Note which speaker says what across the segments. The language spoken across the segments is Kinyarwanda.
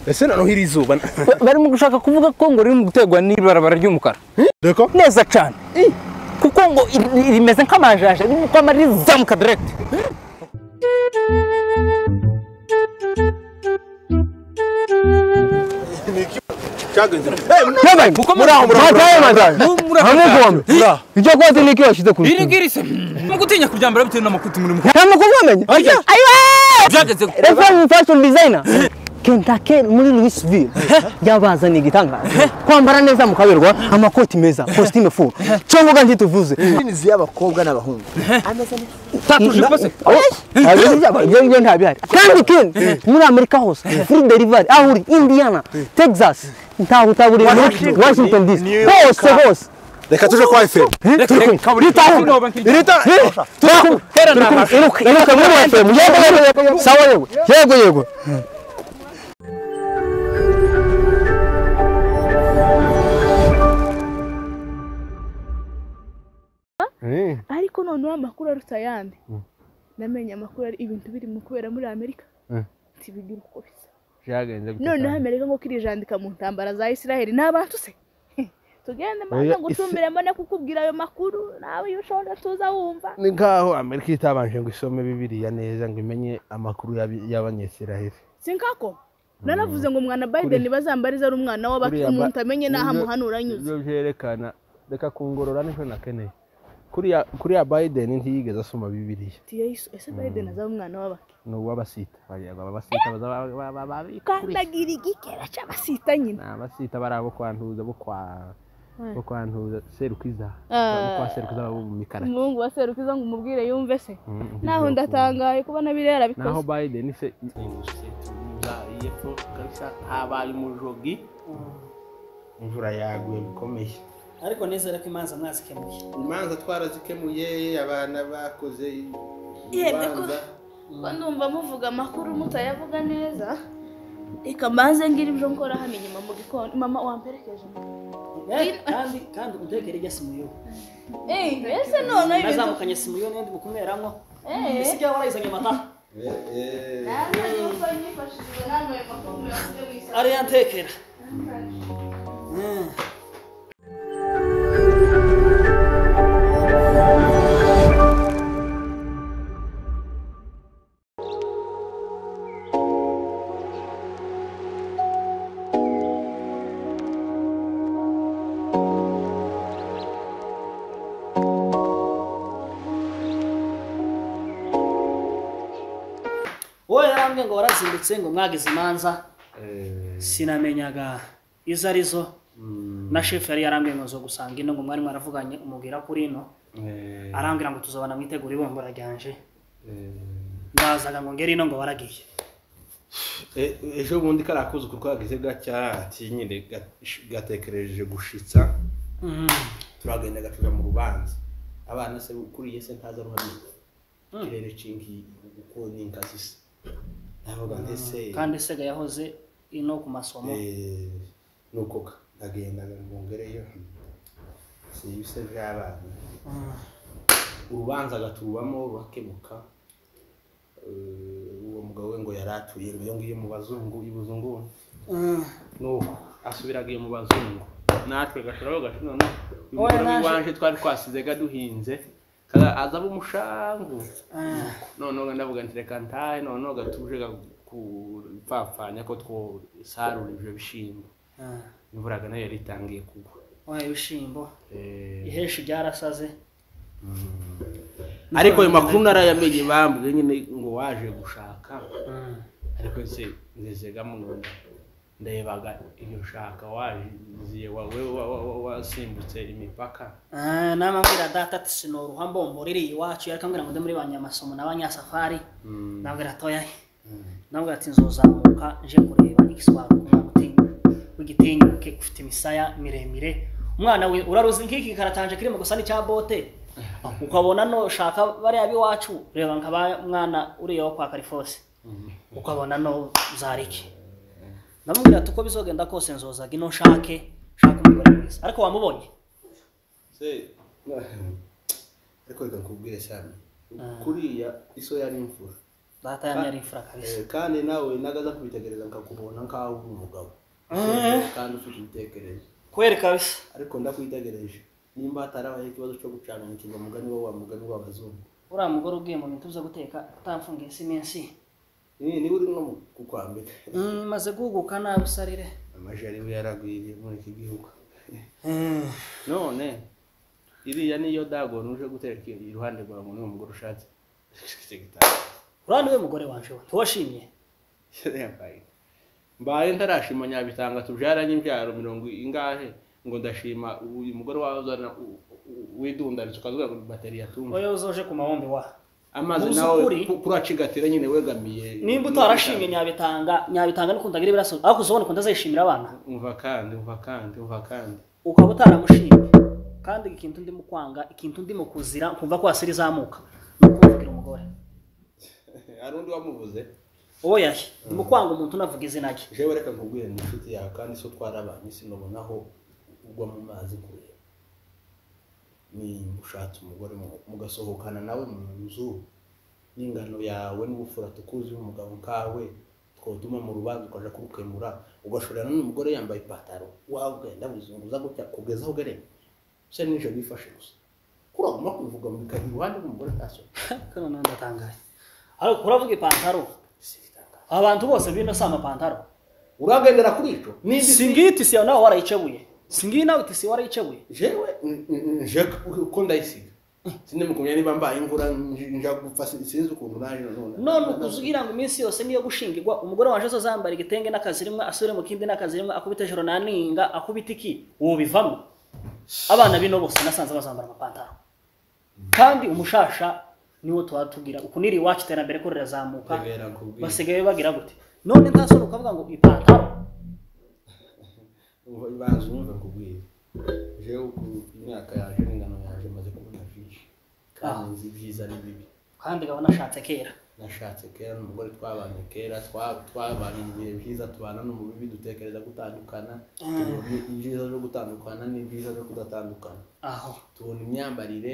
Speaker 1: ese noneho iri zuba
Speaker 2: barimo gushaka kuvuga ko ngo riri mu guterwa n'ibarabara ry'umukara
Speaker 1: reko
Speaker 2: neza cyane kuko ngo iri- rimeze nk'amajaje ririmo kwama rizamuka direkiti
Speaker 3: Yabaye.
Speaker 2: muraho
Speaker 3: Mataye mataye.
Speaker 2: muraho
Speaker 3: Hamugombe. Iryo kote niki washize ku
Speaker 4: iri
Speaker 3: rutugu.
Speaker 4: ngiri se no gutinya kuryambara bitewe n'amakuti muri mwe
Speaker 3: Nta makuru wamenye.
Speaker 2: ayiwe
Speaker 4: byageze ku-
Speaker 3: Reform fashion designer. Kentucky muri Louisville yabazaniye igitangaza kwambara neza mukaberwa amakoti meza costume full cyangwa uga ntituvuze
Speaker 5: imizi y'abakobwa n'abahungu ameze neza
Speaker 4: tatuje rwose
Speaker 3: ibyo ngibyo nta bihari kandi ken muri amerika hose kuri derivari aho uri indiana texas ntaho utaburiye washington dc hose hose
Speaker 1: reka tuje kwa efemu
Speaker 3: sawa yego yego yego
Speaker 6: ariko noneho amakuru aruta ayandi namenye amakuru ari ibintu birimo kubera muri amerika ntibigira uko bisa noneho amerika ngo kirijandika mu ntambara za isiraheli ni abantu se Heh, tugende mbanza ngo utumire mbone kukubwira ayo makuru nawe iyo ushobora tuza wumva
Speaker 1: ni nkaho amerika itabanje ngo isome bibiliya neza ngo imenye amakuru y'abi- y'abanyesiraheli
Speaker 6: sinkako nanavuze ngo umwana biden bazambarize ari umwana w'abakiri
Speaker 1: Kuriya ba-
Speaker 6: umuntu amenye n'aho
Speaker 1: Ibyo-
Speaker 6: amuhanura anyuze
Speaker 1: ibyo byerekana reka kungorora nicyo nakeneye kuriya kuriya biden ntiyigeze asoma bibiliya
Speaker 6: ati yesu ese biden azaba umwana w'abakiri
Speaker 1: ni uw'abasita bariya abasita baza ba- ba- ba- babikuriza.
Speaker 6: kandagira igikera cy'abasita nyine
Speaker 1: ni abasita bari abo kwantuza bo kwa bo kwantuza serukwiza
Speaker 6: Ah.
Speaker 1: bo kwa serukwiza bo mu mikara
Speaker 6: umuhungu wa serukiza ngo umubwire yumve se
Speaker 1: Mm,
Speaker 6: naho ndatangaye kubona biriya
Speaker 1: naho
Speaker 6: yarabikoze
Speaker 1: biden se habaye umujogi imvura yaguye bikomeye
Speaker 7: ariko nizera ko imanza mwazikemuye
Speaker 1: imanza twarazikemuye abana bakoze
Speaker 6: yemwe ko ko ndumva muvuga amakuru mutayavuga neza reka mbanze ngire ibyo nkora hano inyuma mu gikoni mama wamperekeje
Speaker 7: Eh, kandi kandi utekere ijya simuyo
Speaker 6: eee mbese noneho ibintu
Speaker 7: nazamukanye simuyo n'indi bukumeramo
Speaker 6: eee
Speaker 7: isi byaba warayizanye amata
Speaker 6: nanjye yuko nyifashishije n'ayo makuru yavuze mu isoko
Speaker 7: ariya ntekera wowe yarambwiye ngo warazindutse ngo mwagize imanza sinamenyaga izo arizo na shefu yari yarambwiye ngo zo gusanga ino ngo mwari mwaravuganye umubwira kuri ino arambwira ngo tuzabana mwitegura ibumbura ryanje ndazaga ngo ngere ino ngo waragiye
Speaker 1: ejo bundi kariya kuzuku twagize gacya ati nyine gatekereje gushitsa turagenda gacuga mu rubanza abana se ukuriye se ntaza ruhamye kirere cingi uko ni inkazi se ndavuga ndetse
Speaker 7: kandi sega yahoze ino ku masomo
Speaker 1: Eh, nuko ka- ndagenda ngo ngereyo si ibise by'abana urubanza gaturwamo rugakemuka Eh, uwo mugabo we ngo yari atuye ngo iyo ngiyo mu bazungu ibuzungu
Speaker 7: Mm.
Speaker 1: nuko asubiraga iyo mu bazungu natwe gashobora gacu none uyu
Speaker 7: Oya,
Speaker 1: mugore
Speaker 7: naje-
Speaker 1: w'iwanje twari twasize gaduhinze kaza aza umushangu noneho ndavuga nti reka ntahe noneho gatuje gupfapfanya ko twosarura ibyo bishyimbo
Speaker 7: Ah.
Speaker 1: imvura nayo yari itangiye kugwa
Speaker 7: wa ibishimbo ihesha ibyarasaze
Speaker 1: ariko ayo makuru narayamenye bambwiye nyine ngo waje gushaka ariko se nizegamo ngo ndarebaga iyo shaka waziye wowe wa- wa- wa- wasimbutse imipaka
Speaker 7: Ah, namambwira data ati sinoruha mbombora iri iwacu ariko ambwira ngo ndi muri banyamasomo n'abanyasafari nabwira toya nabwira ati nzozamuka nje kureba igiswahili umwana utinya w'igitinyuke ufite imisaya miremire umwana we uraruzi nk'iki karatanje kirimo gusa n'icya bote ukabona no shaka bariya b'iwacu reba nka ba mwana uriya wo kwa karifose ukabona no zariki ndamubwira ati uko bizogenda kose nzozaga ino nshake nshaka umugore mwiza ariko wamubonye
Speaker 1: se ariko reka nkubwire cyane kuriya iso yari imvura
Speaker 7: data yanjye ari imfura kabisa
Speaker 1: Eh, kandi nawe nagaza kubitegereza nkakubona nkaho uri umugabo kandi ufite ibitekerezo
Speaker 7: kweri kabisa
Speaker 1: ariko ndakwitegereje nimba hatarabayeho ikibazo cyo gucana umukirwa mugani wo wa mugani w'abazungu
Speaker 7: uriya mugore ugiye mu bintu byo guteka utamfungiye si iminsi
Speaker 1: Ni- niba uri nko mu- kukwambika
Speaker 7: Mm, maze guhuguka nabi sarire
Speaker 1: amajari we yaragwiriye muri iki gihugu none iriya niyo dagoni uje guteka iruhande rwawe ngo niwo mugore ushatse
Speaker 7: urabona we mugore wanje we ntiwashimye
Speaker 1: mbaye ntarashima nyabitanga tubyaranye imbyaro mirongo ingahe ngo ndashima uyu mugore wazana widundaritse ukavuga ngo bateri yatumva
Speaker 7: oya uzoje ku mahombe wa
Speaker 1: amazi
Speaker 7: Muzi
Speaker 1: nawe
Speaker 7: ukuri?
Speaker 1: ku- kuracigatira nyine wegamiye
Speaker 7: nimba utarashimye nyabitanga nyabitanga nukundaga iri biraso ariko uzobona ukuntu azayishimira abana
Speaker 1: umva kandi umva kandi umva kandi
Speaker 7: ukaba utaramushimye kandi ikintu ndimo kwanga ikintu ndimo kuzira nkumva ko wasira izamuka ni ukumvira umugore
Speaker 1: hari undi wamuvuze
Speaker 7: uwo yahe ndimo kwanga umuntu unavuga izina rye
Speaker 1: jewe reka nkubwire ni inshuti yawe kandi so twarabanye sinobonaho ugwa mu mazi kureba nimba ushatse umugore mu- mugasohokana nawe mu nzu n'ingano yawe n'ubufura tukuzi umugabo nkawe twotuma mu rubanza ukaja kurukemura ugashorera n'umugore yambaye ipataro wawe ugenda buzunguza gutya kugeza aho ugereye se n'ije bifashe gusa kuri agomba kubivuga mu bikari iruhande rw'umugore ntasore
Speaker 7: kano nawe ndatangaye ariko uravuga ipantaro abantu bose bino si amapantaro
Speaker 1: uragendera kuri ico nimba isi-
Speaker 7: singiyi tisi yawe nawe warayicebuye singiyi nawe tisi warayicebuye
Speaker 1: jewe n- n- nje ku- uko ndayisiga sindimukumya niba mbaye imvura nj- nja gupfa sin- sinzi ukuntu naje none
Speaker 7: none ukuzubwira ngo iminsi yose niyo gushingirwa umugore waje azambara igitenge n'akazi rimwe asubire mu kindi n'akazi rimwe akubita ijoro na ninga akubita iki ubivamo abana bino bose nasanze bazambara amapantaro kandi umushasha niwo tuba tubwira uku niri iwacu iterambere ko rirazamuka
Speaker 1: Rebera nkubwire.
Speaker 7: basigaye bagira gute none nta soni ukavuga ngo ipantaro
Speaker 1: Umva- banza umve nkubwire jewe ku myaka yaje n'ingano yaje maze kubona byinshi kandi nzi ibyiza n'ibibi
Speaker 7: kandi gabo nashatse kera
Speaker 1: nashatse kera n'umugore twabanye kera twa- twabanye mu bihe byiza tubana no mu bibi dutekereza gutandukana tubona ibyiza byo gutandukana n'ibyiza byo kudatandukana
Speaker 7: aho
Speaker 1: tubona imyambarire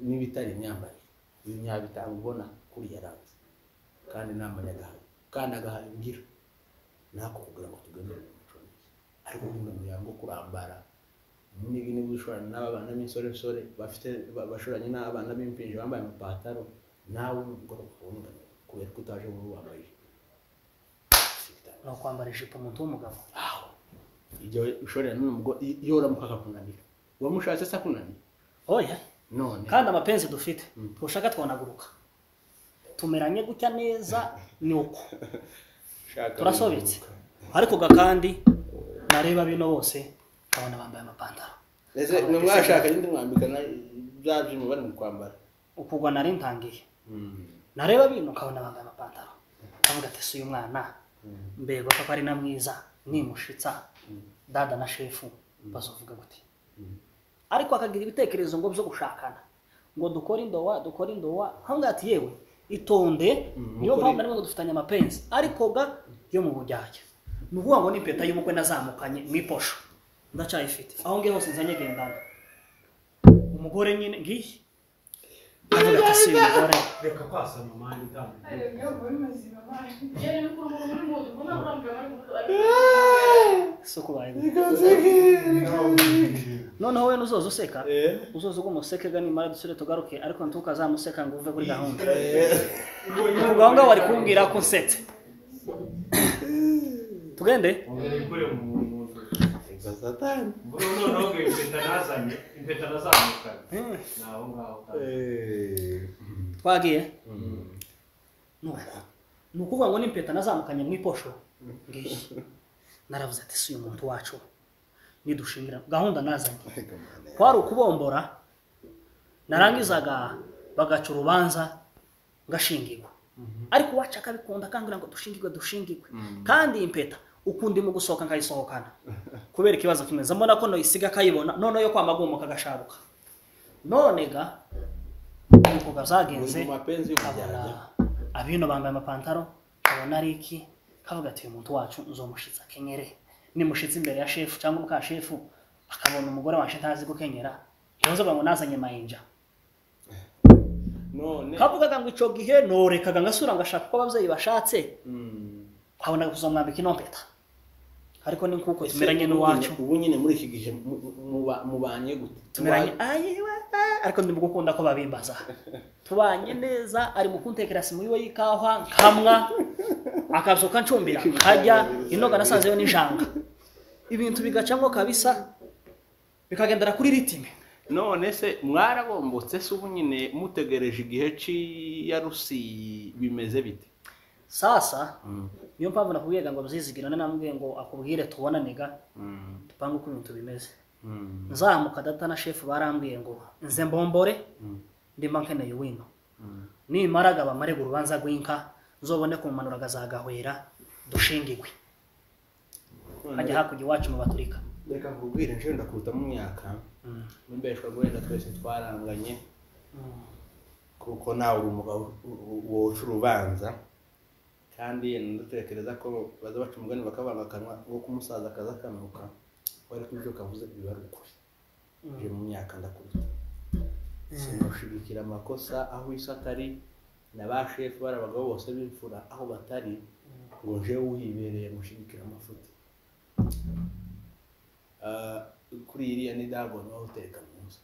Speaker 1: n'ibitari imyambarire ibi nyabitanga ubona kuri yaranze kandi nta manyagahaye kandi agahaye ngira ntako kugira ngo tugendere mu mico myiza ariko nkunda ngo kurambara niba niba ushoranye n'abana b'insoresore bafite ba- bashoranye n'abana b'impinja bambaye amapataro nawe umugore ukundana kubera ko utaje muri wambaye
Speaker 7: ni ukwambara ijipo umuntu w'umugabo
Speaker 1: aho ibyo ushorera n'umugore iyo uramuka akakunanira uwamushatse se akunanira
Speaker 7: oya
Speaker 1: none
Speaker 7: kandi amapenzi dufite ntushaka twanaguruka tumeranye gutya neza ni uko
Speaker 1: shaka
Speaker 7: turasobetse ariko ga kandi nareba bino bose nkabona bambaye amapantaro
Speaker 1: ese nimwashaka nyine mwambikana bya byuma bari mu kwambara
Speaker 7: ukugwa nari ntangiye nareba bino nkabona bambaye amapantaro nkavuga ati si uyu mwana mbego papa ari na mwiza nimushitsa dada na shefu bazovuga gute ariko akagira ibitekerezo ngo byo gushakana ngo dukore indowa dukore indowa nkavuga ati yewe itonde niyo
Speaker 1: mukore-
Speaker 7: mpamvu narimo ngo dufitanye amapenzi ariko ga yo mu bujyajya ni ukuvuga ngo n'impeta y'ubukwe nazamukanye mu iposho ndacyayifite aho ngiye hose nzanye gendana umugore nyine ngiyi avuga ati si umugore si uko noneho we nuzoza useka uzoza ugwa umusekega nimara dusubire tugaruke ariko ntukazamuseka ngo uve kuri gahunda ubwo aho ngaho wari kumbwira ko nsetse tugende twagiye Nuko. ni ukuvuga ngo n'impeta nazamukanye mu iposho ngiyi naravuze ati si uyu muntu wacu nidushingira gahunda nazanye kwari ukubombora narangizaga bagaca urubanza ngashingirwa ariko uwacu akabikunda akangurira ngo dushingirwe dushingirwe kandi iyi mpeta ukundi mu gusohoka nkayisohokana kubera ikibazo kimwe nza mbona ko noyisiga akayibona noneho yo kwamagumoka agasharuka none ga nuko gazagenze
Speaker 1: Mu mapenzi y'umujyajya.
Speaker 7: nkabona abino bambaye amapantaro nkabona ari iki kavuga ati uyu muntu wacu nzomushitsa kenyere nimushitsa imbere ya shefu cyangwa muka shefu akabona umugore waje ntazi gukenyera ntibazoga ngo nazanye mayinja
Speaker 1: none
Speaker 7: kavugaga ngo icyo gihe norekaga ngasura ngashaka uko ababyeyi bashatse
Speaker 1: Mm.
Speaker 7: nkabona kuzamwambika inompeta ariko ni nk'uko
Speaker 1: Ese
Speaker 7: tumeranye
Speaker 1: ubu
Speaker 7: n'iwacu
Speaker 1: nyine- ubu nyine muri iki gihe mu- mu- mubanye gute
Speaker 7: tumeranye
Speaker 1: Muba-
Speaker 7: ayiwe eh, ariko ndi gukunda ko babimbaza tubanye neza ari mu kuntekera simu yiwe y'ikawa nkamwa akazuka ncumbira nkajya inoga nasanzeyo n'ijanga ibintu bigacamo kabisa bikagendera kuri ritime
Speaker 1: none se mwarabombotse se ubu nyine mutegereje igihe cy'iyarusi bimeze bite
Speaker 7: sasa niyo mpamvu nakubwiye ngo muzizigirane namubwiye ngo akubwire tubonaniga dupange uko ibintu bimeze nzamuka data na shefu barambwiye ngo nze mbombore ndimba nkeneye wino nimaraga bamarega urubanza rw'inka nzobone kumanura agazagahwera dushingigwe hajya hakurya iwacu mu baturika
Speaker 1: reka nkubwire nje ndakuruta mu myaka mbeshwa wenda twese twaranganye kuko nawe uri umugabo woca urubanza kandi ndatekereza ko baza baca umugani bakabanga akanwa wo kumusaza akaza akanuka wari ko ibyo kavuze biba ari ukuri nje mu myaka ndakuruta simushigikira amakosa aho isi atari na ba shefu bari abagabo bose b'imfura aho batari ngo njewe uhibereye mushigikira amafuti Ah, kuri iriya ni dagoni waho utereka mu nzu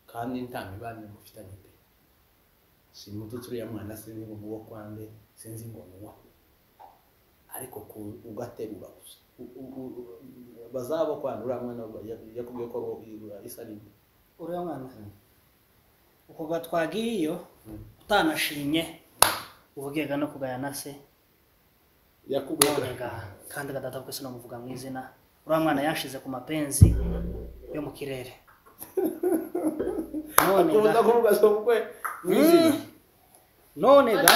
Speaker 1: kandi nta mibano mufitanye pe simututse uriya mwana sinzi ngo nuwo kwande sinzi ngo nuwo ariko ku- ugaterura gusa U- u- u- bazaba kwanda uriya mwana ya- yakubwiye ko ari- isa nini
Speaker 7: uriya mwana uko gatwagiye iyo utanashimye uvugiye no kugayana se
Speaker 1: yakubwiye ko-
Speaker 7: nonega kandi gadata twese namuvuga mu izina uriya mwana yashize ku mapenzi yo mu kirere nonega
Speaker 1: akunda kuvuga se ubukwe mu izina
Speaker 7: nonega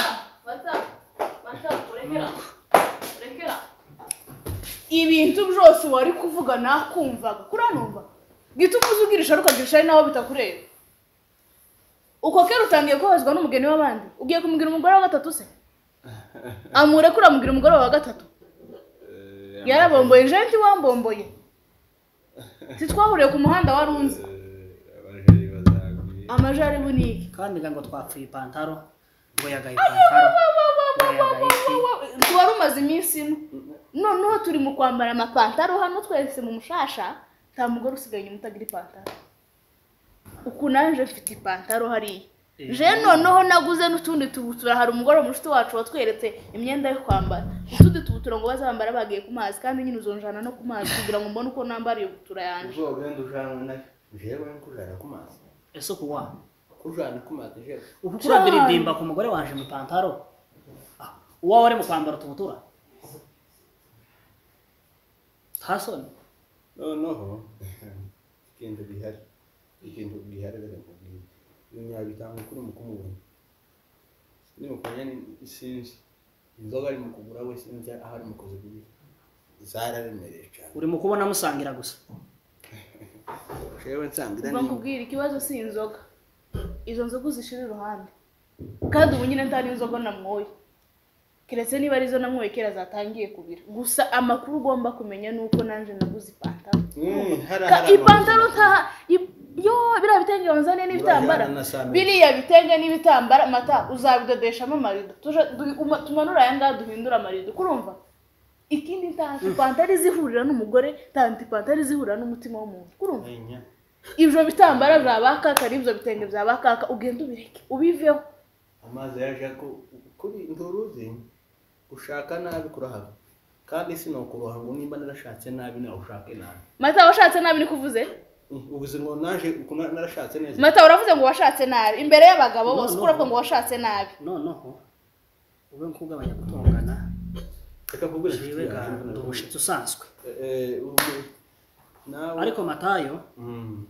Speaker 6: ibintu byose wari kuvuga nakumvaga kuranumva gita umuzi ubwirisha ariko ukagirisha ari nawe bitakureba uko kera utangiye kubabazwa n'umugeni w'abandi ugiye kumubwira umugore wa gatatu se amurekura amubwira umugore wa gatatu yarabomboye nje ntiwambomboye titwahuriye ku muhanda wari unzi amajaribu ni iki
Speaker 7: kandi ngo twapfuye ipantaro ngo yagaye ipantaro ngo yagaye ifi
Speaker 6: wari umaze iminsi ino noneho turi mu kwambara amapantaro hano twese mu mushasha nta mugore usigaye inyuma utagira ipantaro uku naje mfite ipantaro hariya je noneho naguze n'utundi tubutura hari umugore mushuti wacu watweretse imyenda yo kwambara utundi tubutura ngo bazambara bagiye ku mazi kandi nyine uzonjana no ku mazi kugira ngo mbone uko nambara iyo butura yanjye
Speaker 1: uzogenda ujana nayo jewe nkujana ku mazi
Speaker 7: ese ukuwa
Speaker 1: kujana ku mazi jewe
Speaker 7: uku kurabiririmba ku mugore wanje mu ipantaro Ah, uwawe wari mu kwambara utubutura ntasoni
Speaker 1: noneho ikintu gihari ikintu gihari reka nkubwire ibintu yabitanga kuri mu kumubona ni mu kumenya ni- sinzi inzoga ari mu kugura we sinzi aho ari mu kuzigurira zararemereye cyane
Speaker 7: uri mu kubona musangira gusa
Speaker 1: jewe nsangira
Speaker 6: mba
Speaker 1: ni
Speaker 6: nkubwira ikibazo si inzoga izo nzoga uzishira iruhande kandi ubu nyine nta n'inzoga namwoye keretse niba arizo namwoye kera zatangiye kubira gusa amakuru ugomba kumenya ni uko nanjye naguze ipantaro
Speaker 1: Mm, hara
Speaker 6: Ka-
Speaker 1: hara
Speaker 6: ipantaro
Speaker 1: amazi.
Speaker 6: nta i- yo biriya bitenge wanzane n'ibitambara
Speaker 1: Urajyana na saa mbiri.
Speaker 6: biriya bitenge n'ibitambara mata uzabidodeshamo amarido Tuje- du- uma- tumanure aya ngaha duhindure amarido kurumva ikindi nta ipantaro izihurira n'umugore nta ipantaro izihurira n'umutima w'umuntu kurumva
Speaker 1: Enya.
Speaker 6: ibyo bitambara bya bakaka n'ibyo bitenge bya bakaka ugenda ubireke ubiveho
Speaker 1: amazi yaje ku- kuri nturuzi gushaka nabi kurahaba kandi si ni ukuroha ngo nimba narashatse nabi nawe ushake nabi
Speaker 6: mata washatse nabi niko uvuze
Speaker 1: Mm, ubuze ngo naje uku na- narashatse neza
Speaker 6: mata uravuze ngo washatse nabi imbere y'abagabo bose uko uravuga ngo washatse nabi
Speaker 7: noneho ube nkugabanya gutongana
Speaker 1: reka kubwira
Speaker 7: jewe ga ndi umushitsi usanzwe
Speaker 1: Eh, ubu- nawe
Speaker 7: ariko matayo
Speaker 1: Mm.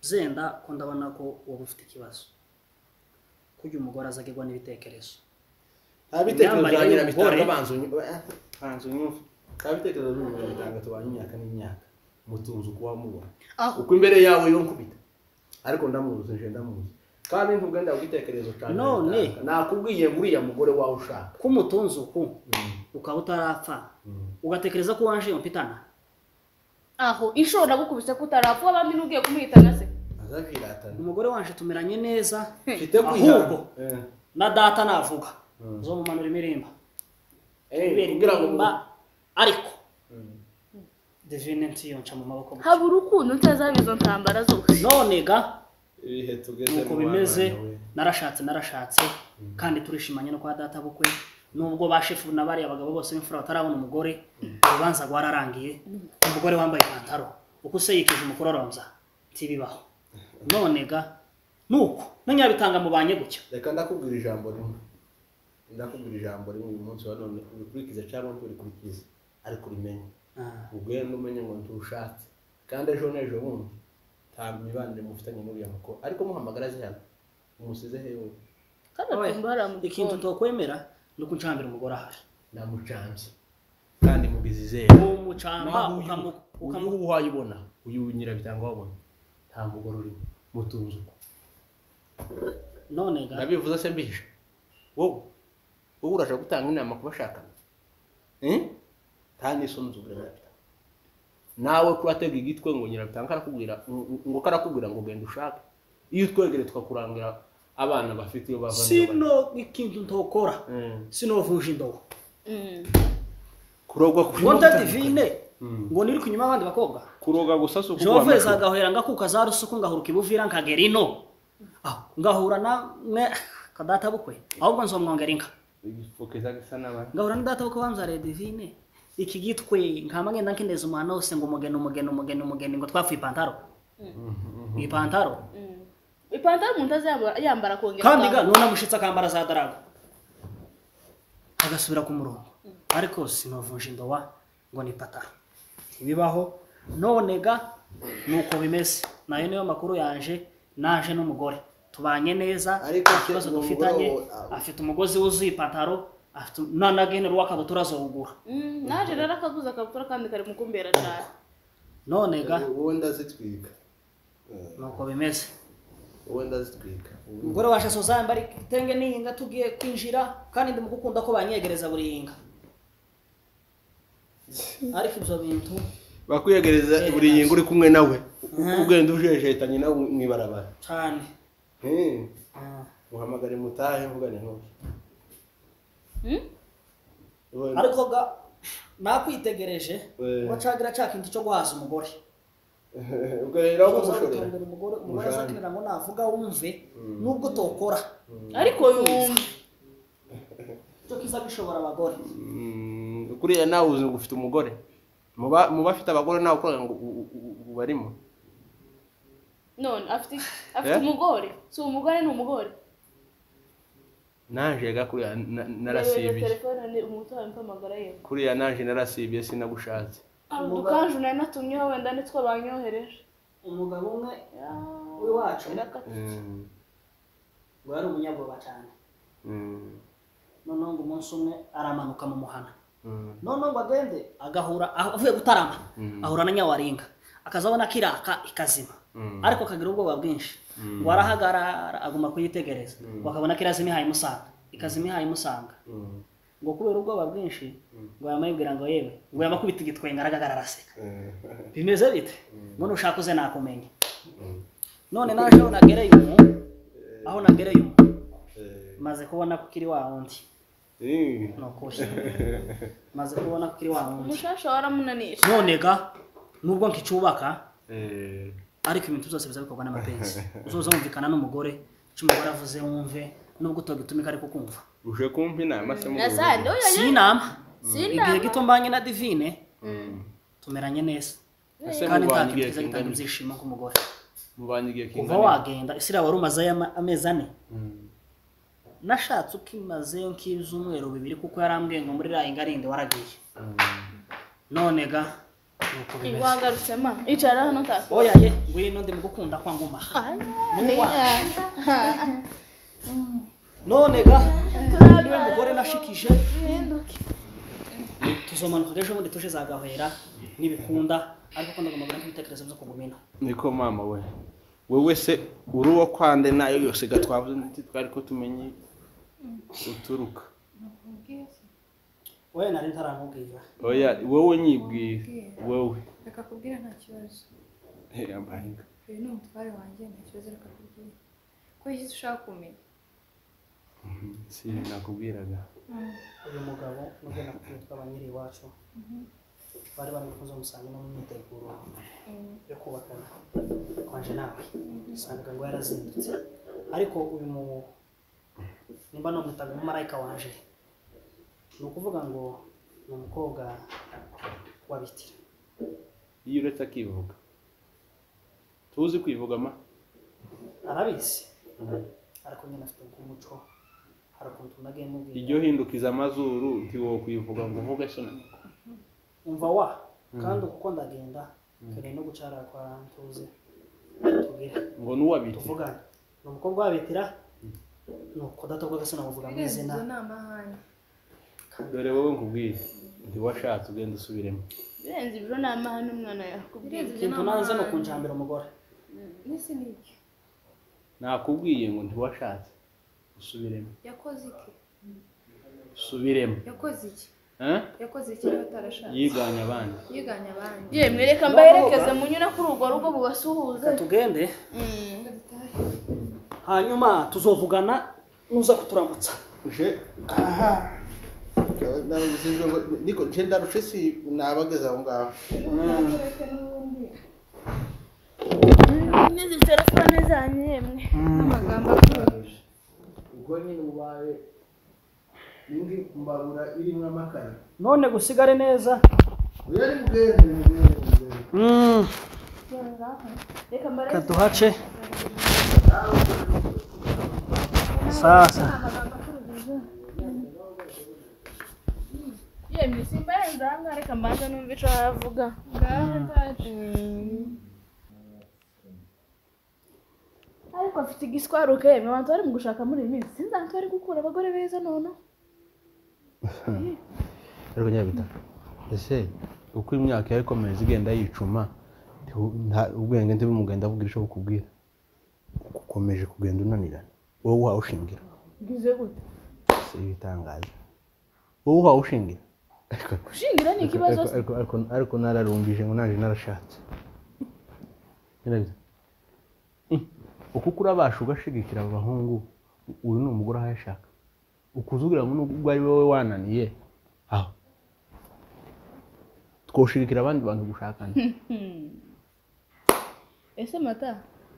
Speaker 7: zenda ko ndabona ko wowe ufite ikibazo kurya umugore azagirwa n'ibitekerezo
Speaker 1: nta bitekerezo
Speaker 7: Imyambarire
Speaker 1: bya nyirabitanga
Speaker 7: y'umugore.
Speaker 1: banza unyu- eh, banza unyumve nta bitekerezo bya nyirabitanga tubanye imyaka n'imyaka mutunze ukuba mubona
Speaker 6: aho
Speaker 1: uko imbere yawe yonkubita ariko ndamuzi nje ndamuzi kandi ntugenda kugitekerezo cyane
Speaker 7: None.
Speaker 1: nakubwiye nguriya mugore wawe ushaka
Speaker 7: ko umutunze uku ukaba utarapfa ugatekereza ko wanje mpitana
Speaker 6: aho inshuro nagukubise ko utarapfa abandi n'ugiye kumuhitana se
Speaker 1: zaviratana
Speaker 7: umugore wanje tumeranye neza
Speaker 1: mfite ku
Speaker 7: Ahubwo.
Speaker 1: ijambo
Speaker 7: na data navuga zo mu manura imirimba kubera
Speaker 1: kugira ngo
Speaker 7: imirimba ariko divine ntiyonca mu maboko gusa.
Speaker 6: habura ukuntu utazaba izo ntambara zose
Speaker 7: none ga
Speaker 1: ibihe tugeze
Speaker 7: nuko bimeze narashatse narashatse kandi turishimanye no kwa data bukwe nubwo ba shefu na bariya bagabo bose b'imfura batarabona umugore urubanza rwararangiye umugore wambaye ipantaro uko se yikije umukororombya ntibibaho none ga nuko nanyabitanga mubanye gutya
Speaker 1: reka ndakubwira ijambo rimwe ndakubwira ijambo rimwe uyu munsi wa none ubikurikize cyangwa ntubikurikize ariko ubimenye
Speaker 7: Ah,
Speaker 1: ubwira n'umenye ngo ntushatse kandi ejo n'ejo bundi nta mibanire mufitanye n'uriya mukobwa ariko muhamagara azi hano umusize hewe
Speaker 6: kandi
Speaker 7: oye,
Speaker 6: atumva hari
Speaker 7: ikintu
Speaker 6: amugikoni
Speaker 7: tokwemera ni uko nshambira umugore ahari
Speaker 1: namucambye kandi mubizizere
Speaker 7: uwo mucamba ukamu- ukamu-
Speaker 1: uyu wayibona uyu nyirabitanga wabona nta mugore urimo mutunze uko
Speaker 7: none ga
Speaker 1: nabivuze se mbihishe wowe wowe urashaka gutanga inama ku bashakana Eh? nta n'isunzu uburenganzira nawe kuratega igitwe ngo nyirabitanga karakubwira ngo karakubwira ngo genda ushake iyo utwegere tukakurangira abana bafite iyo bava n'iyo bajya.
Speaker 7: sino ikintu ntokora
Speaker 1: Eh,
Speaker 7: sinovuje indobo
Speaker 1: kurogwa kuri
Speaker 7: ngo ndadivine ngo niri kunyuma abandi bakobwa
Speaker 1: kuroga gusa si ukugura
Speaker 7: jehova
Speaker 1: amashusho
Speaker 7: izagahera ngakuka za rusuku ngahuruka ibuvira nkagera ino aho ngahura na mwe kadata bukwe ahubwo nzomwongera inka
Speaker 1: igipfukeza gisa n'abandi
Speaker 7: ngahura na data bukwe bamzariye divine iki gitwe nka mwenda nkindeza umwana wose ngo umugeni umugeni umugeni umugeni ngo twafuye ipantaro ipantaro
Speaker 6: ipantaro umuntu azayambara yambara akongera
Speaker 7: kandi ga
Speaker 6: akambara.
Speaker 7: none amushitse akambara za darago agasubira ku murongo ariko sinovuje indowa ngo ni pataro ntibibaho none ga nuko bimeze nayo niyo makuru yanje naje n'umugore tubanye neza
Speaker 5: Ariko
Speaker 7: nta kibazo
Speaker 5: uwo mugore
Speaker 7: dufitanye
Speaker 5: wo- ah.
Speaker 7: afite umugozi wuzuye ipantaro afite nanagenera uw'akabutura azowugura
Speaker 6: Mm, naje rero akaguze akabutura kandi kari mu kumbera cyane
Speaker 7: none ga
Speaker 1: uwo ndazitwika
Speaker 7: nuko bimeze
Speaker 1: uwo ndazitwika
Speaker 7: umugore waje asuzamba ari igitenge n'ihinga tugiye kwinjira kandi ndi mu gukunda ko banyegereza buri hinga ariko ibyo bintu
Speaker 1: bakwiyegereza buri ngingo uri kumwe nawe ugenda ujejetanye nawe mu ibarabara
Speaker 7: cyane
Speaker 1: Eh,
Speaker 7: Ah.
Speaker 1: muhamagare mutahe mvugane ntuye
Speaker 7: ariko ga nakwitegereje ngo cagira ca kintu cyo guhaza umugore
Speaker 1: ubwo rero aho
Speaker 7: Uza
Speaker 1: kumushorera
Speaker 7: gutembera umugore umugore
Speaker 1: Mujane.
Speaker 7: azakenera ngo navuga wumve nubwo tokora
Speaker 6: ariko yumva
Speaker 7: cyo kiza gishobora abagore
Speaker 1: Mm, kuriya nawe uzi ngo ufite umugore Muba- mu bafite abagore nawe ukora ngo u- u- u- u- barimo
Speaker 6: none afite afite
Speaker 1: Eh?
Speaker 6: umugore si umugore ni umugore
Speaker 1: naje ga kuriya na-
Speaker 6: Yabereye
Speaker 1: narasibiye
Speaker 6: telefone ni umutu wawe mpamagara ye
Speaker 1: kuriya naje narasibiye sinagushatse
Speaker 6: udukanje nari natumyeho wenda nitwo banyohereje
Speaker 7: umugabo umwe w'iwacu
Speaker 1: Mm,
Speaker 7: ngo yari umunyabwoba cyane
Speaker 1: mm,
Speaker 7: noneho ngo umunsi umwe aramanuka mu muhana
Speaker 1: mm.
Speaker 7: noneho ngo agende agahura aho- avuye gutarama ahura na nyawaringa akazabona kiraka ikazima ariko akagira ubwoba bwinshi ngo arahagarara aguma kuyitegereza ngo akabona kirazima ihaye imusanga ikazima ihaye imusanga ngo kubera ubwoba bwinshi ngo yamayibwira ngo yewe ngo yamakubita igitwenge aragagara araseka bimeze bite ngo nushaka uze nakumenya none naje aho nagereye umu aho nagereye umu maze kubona ko kiri wa wundi
Speaker 1: Eh,
Speaker 7: ni ukuri maze kubona ko kiri wa wundi
Speaker 6: umushasha waramunanije
Speaker 7: none ga nubwo nkicyubaka
Speaker 1: eh,
Speaker 7: ariko ibintu byose biza bikorwa n'amapenzi uzoza wumvikana n'umugore icyo umugore avuze wumve nubwo utagitumika ariko kumva
Speaker 1: uje kumpa inama se mugore?
Speaker 6: nasande we
Speaker 7: si
Speaker 6: yaje
Speaker 7: inama igihe
Speaker 6: sinama
Speaker 7: gito mbanye na divine tumeranye neza
Speaker 1: Ese
Speaker 7: kandi nta
Speaker 1: mubanye
Speaker 7: kintu
Speaker 1: igihe
Speaker 7: kiza gitanga
Speaker 1: kingana-
Speaker 7: ibyishimo nk'umugore
Speaker 1: mubanye igihe
Speaker 7: kuva
Speaker 1: kingana
Speaker 7: wagenda isira wari umazeyo ama- amezi ane nashatse uko imazeyo nk'ibyumweru bibiri kuko yarambwiye ngo muri raya ingarinde waragiye none ga nuko bimeze
Speaker 6: wagarutse ma icara hano utaka
Speaker 7: oya ye ngwino ndi mugukunda kwa ngumaha none ga niwe mugore nashikije tuzomanuka ejo bundi tuje zagahwera nibikunda ariko ko ndagomba gukora ibitekerezo byo kugumina
Speaker 1: niko mama we wowe se uri uwo kwande nayo yose gatwavuze ndetse twari ko tumenye uturuka
Speaker 7: oya nari ntaramubwira
Speaker 1: oya wowe nyibwira wowe
Speaker 8: Reka kubwira nta kibazo.
Speaker 1: Hey, ambahinga.
Speaker 8: uyu ni umutware wanjye nta kibazo reka kubwira ko iki ushaka kumenya
Speaker 1: si nakubwiraga
Speaker 7: uyu mugabo nubwo nakubwiye twaba nyiri iwacu bari bari gukoza umusanzu no mu myiteguro yo kubakana kwanje nawe usangaga ngo yarazindutse ariko uyu mu nimba nomutaga umumarayika wanje ni ukuvuga ngo ni umukobwa wa bitira
Speaker 1: iyo uretse akivuga tuzi kwivuga ma
Speaker 7: arabizi ariko nyine afite umuco hari ukuntu nagiye mubwira
Speaker 1: iryo hindukiza amazuru ntiwokwivuga ngo mvuge shana
Speaker 7: umva wa kandi uko ndagenda nkeneye no gucara kwa ntuze tubwire
Speaker 1: ngo n'uwabiti
Speaker 7: tuvugane ni umukobwa wa bitira ni ukudatokoza agasina bavuga mu
Speaker 8: irenze
Speaker 7: izina
Speaker 8: inzu ni amahane
Speaker 1: dore wowe nkubwire ntiwashatse ugenda usubiremo
Speaker 6: birenze ibiro ni amahane umwana yakubwiye
Speaker 8: irenze inzu ni
Speaker 7: ikintu nanze ni
Speaker 8: amahane
Speaker 7: ukunjambira umugore
Speaker 8: n'isi ni iki
Speaker 1: nakubwiye ngo ntiwashatse usubiremo
Speaker 8: yakoze iki
Speaker 1: usubiremo
Speaker 8: yakoze iki
Speaker 1: Eh?
Speaker 8: yakoze iki niba atarashatse
Speaker 1: yiganye abandi
Speaker 8: yiganya abandi
Speaker 6: yewe mwereka mbaherekeze munyura kuri urwo rugo mubasuhuze
Speaker 7: reka tugende
Speaker 6: Mm.
Speaker 7: hanyuma tuzovugana nuza kuturamutsa
Speaker 1: uje aha nabuze ngo niko nje ndarushe si nabageze aho ngaho
Speaker 6: n'izi telefone zanyu yemwe
Speaker 8: n'amagambo akurusha
Speaker 1: ubwo nyine ubaye indi mbabura irimo amakara
Speaker 7: none gusigare neza
Speaker 1: uyu ari mugende mugende mugende
Speaker 6: reka mbare
Speaker 7: kaduhace sasa
Speaker 6: yemwe simbarenze ahangaha reka mbanza numva ico havuga
Speaker 8: ngaho ataje
Speaker 6: ariko afite igiswaruke yemwe abantu bari mu gushaka muri iyi minsi sinzi ahantu bari gukura abagore beza none
Speaker 1: ariko nyabita ese uko imyaka yawe ikomeza igenda yicuma ntibu- nta- ubwenge ntibumugenda avuga icyo bukubwira ukomeje kugenda unanirana wowe wawushingira
Speaker 6: ngize gute
Speaker 1: si ibitangaza wowe wawushingira
Speaker 6: gushingira ni ikibazo se.
Speaker 1: ariko ariko ariko nararumbije ngo naje narashatse Nyirabyo. Mm. uko ukura abasha ugashigikira abo bahungu uyu ni umugore aho yashaka ukuzubwira ngo nubwo ari wowe wananiye aho twoshigikira abandi bantu gushakana
Speaker 6: ese mata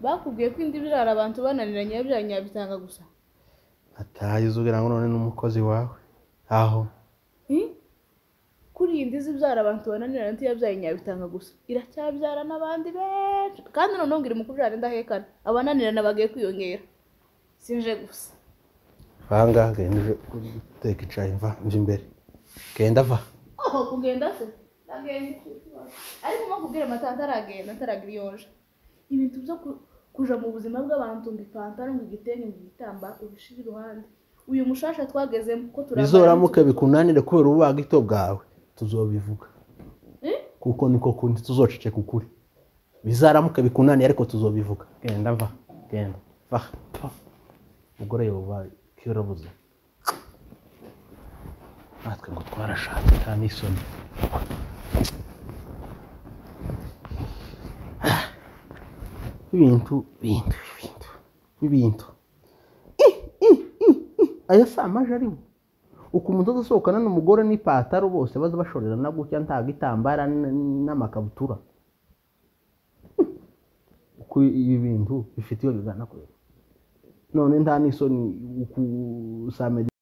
Speaker 6: bakubwiye ko indi birara abantu bananiranye biba nyabitanga gusa
Speaker 1: ataha uzubwira ngo none n'umukozi wawe aho
Speaker 6: Hmm? kuri iyi ndizi ibyara abantu bananirana ntiyabyaye nyabitanga gusa iracyabyara n'abandi benshi kandi noneho ngira umukubyara indahekana abananirana bagiye kwiyongera sinje gusa
Speaker 1: vanga genda uje guteka icyayi mva njya imbere genda va
Speaker 6: oho kugenda se ndagenda iki kibazo? ariko mpa kubwira amata ntaragenda ntaragira iyo nje ibintu byo ku- kuja mu buzima bw'abantu ngo ipantaro ngo igitenge ngo igitamba ubishira iruhande uyu mushasha twagezemo ko turabana
Speaker 1: bizoramuke bikunanire kubera ububagito bwawe tuzobivuga
Speaker 6: Eh?
Speaker 1: kuko niko kundi tuzoceceka ukuri bizaramuke bikunaniye ariko tuzobivuga genda va genda va va umugore yoba kiyorobuze natwe ngo twarashatse nta n'isoni ibintu bintu ibintu ibintu aya si amaje ariho ukuntu umuntu asohokana n'umugore n'ipataro bose baza bashorerana gutya nta gitambara n- n'amakabutura uko ibi bintu bifite iyo bigana kure none nta n'isoni uku- usamenya